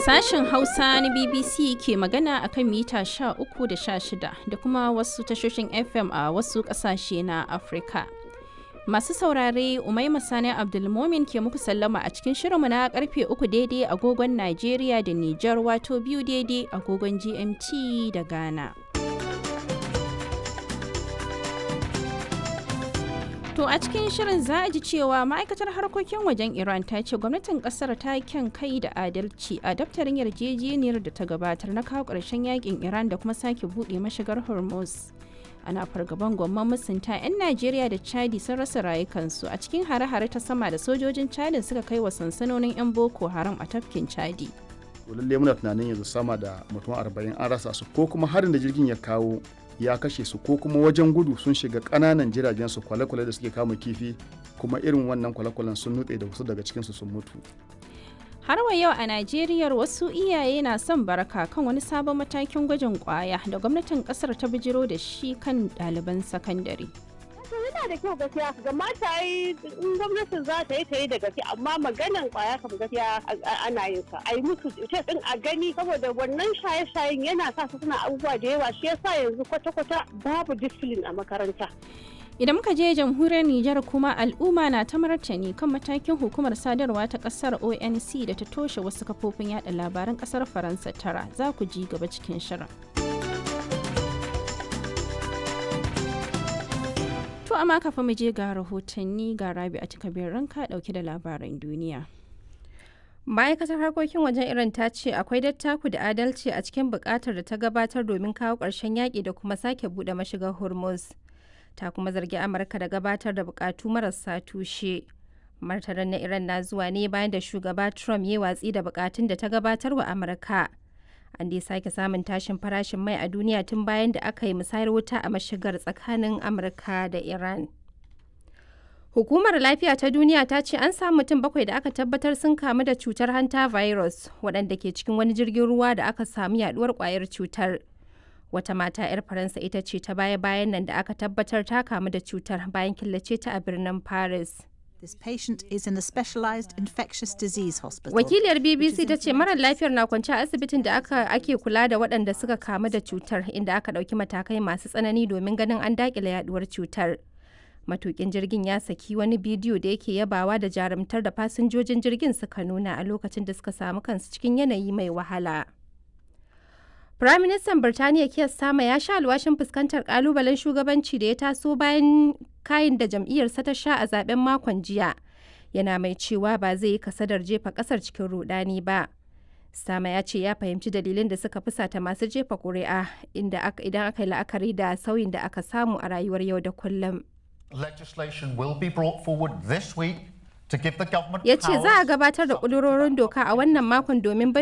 Sashen Hausa na BBC ke magana a kan mita 13 da 16 da kuma wasu tashoshin FM a wasu ƙasashe na Afirka. Masu saurare Umaima Sani Abdulmomin ke muku sallama a cikin shirinmu na karfe uku daidai agogon Najeriya da Nijar wato biyu daidai agogon GMT da Ghana. To a cikin shirin za a ji cewa ma'aikatar harkokin wajen Iran ta ce gwamnatin kasar ta kyan kai da adalci a daftarin yarjejeniyar da ta gabatar na kawo ƙarshen yakin Iran da kuma sake buɗe mashigar Hormuz. Ana fargaban gwamman musunta 'yan Najeriya da Chadi sun rasa rayukansu a cikin hare-hare ta sama da sojojin Chadin suka kai wa sansanonin 'yan Boko Haram a tafkin Chadi. lalle muna tunanin yanzu sama da mutum arba'in an rasa su ko kuma harin da jirgin ya kawo ya kashe su ko kuma wajen gudu sun shiga ƙananan jiragen su kwale-kwale da suke kama kifi kuma irin wannan kwale-kwalen sun nutse da wasu daga cikinsu sun mutu Har wa yau a Najeriya wasu iyaye na son baraka kan wani sabon matakin gwajin kwaya da gwamnatin kasar ta bijiro da shi kan ɗaliban sakandare. yana da kyau gaskiya ga mata yi in gwamnatin za ta yi ta yi da gaske amma maganan kwaya kam gaskiya ana yin sa a yi musu test din a gani saboda wannan shaye-shayen yana sa su suna abubuwa da yawa shi yasa yanzu kwata-kwata babu discipline a makaranta Idan muka je jamhuriyar Nijar kuma al'umma na ta martani kan matakin hukumar sadarwa ta kasar ONC da ta toshe wasu kafofin yada labaran kasar Faransa tara za ku ji gaba cikin shirin. To amma kafin mu je ga rahotanni ga rabi a cikabin ranka dauke da labaran duniya. ma'aikatar harkokin wajen iran ta ce akwai dattaku da adalci a cikin bukatar da ta gabatar domin kawo ƙarshen yaƙi da kuma sake buɗe mashigar hormuz ta kuma zargi amurka da gabatar da bukatu marasa tushe martanin na iran na zuwa ne bayan da shugaba trump ya watsi da bukatun da ta gabatar wa amurka an dai sake samun tashin farashin mai a duniya tun bayan da aka yi musayar wuta a mashigar tsakanin amurka da iran hukumar lafiya ta duniya ta ce an samu mutum bakwai da aka tabbatar sun kamu da cutar hanta virus waɗanda ke cikin wani jirgin ruwa da aka samu yaduwar kwayar cutar wata mata 'yar faransa ita ce ta baya-bayan nan da aka tabbatar ta kamu da cutar bayan killace ta a birnin paris This patient is in a specialized infectious disease hospital. Wakiliyar BBC ta ce marar lafiyar na kwance a asibitin da aka ake kula da waɗanda suka kamu da cutar inda aka ɗauki matakai masu tsanani domin ganin an daƙile yaduwar cutar. Matukin jirgin ya saki wani bidiyo da yake yabawa da jarumtar da fasinjojin jirgin suka nuna a lokacin da suka samu kansu cikin yanayi mai wahala. Firaministan Birtaniya Keir Starmer ya sha alwashin fuskantar kalubalen shugabanci da ya taso bayan kayan da jam'iyyarsa ta sha a zaben makon jiya. Yana mai cewa ba zai yi kasadar jefa kasar cikin rudani ba. Starmer ya ce ya fahimci dalilin da suka fusata masu jefa ƙuri'a inda idan aka yi la'akari da sauyin da aka samu a rayuwar yau da kullum. Legislation will be brought forward this week to give the government Ya ce za a gabatar da ƙudurorin doka a wannan makon domin bai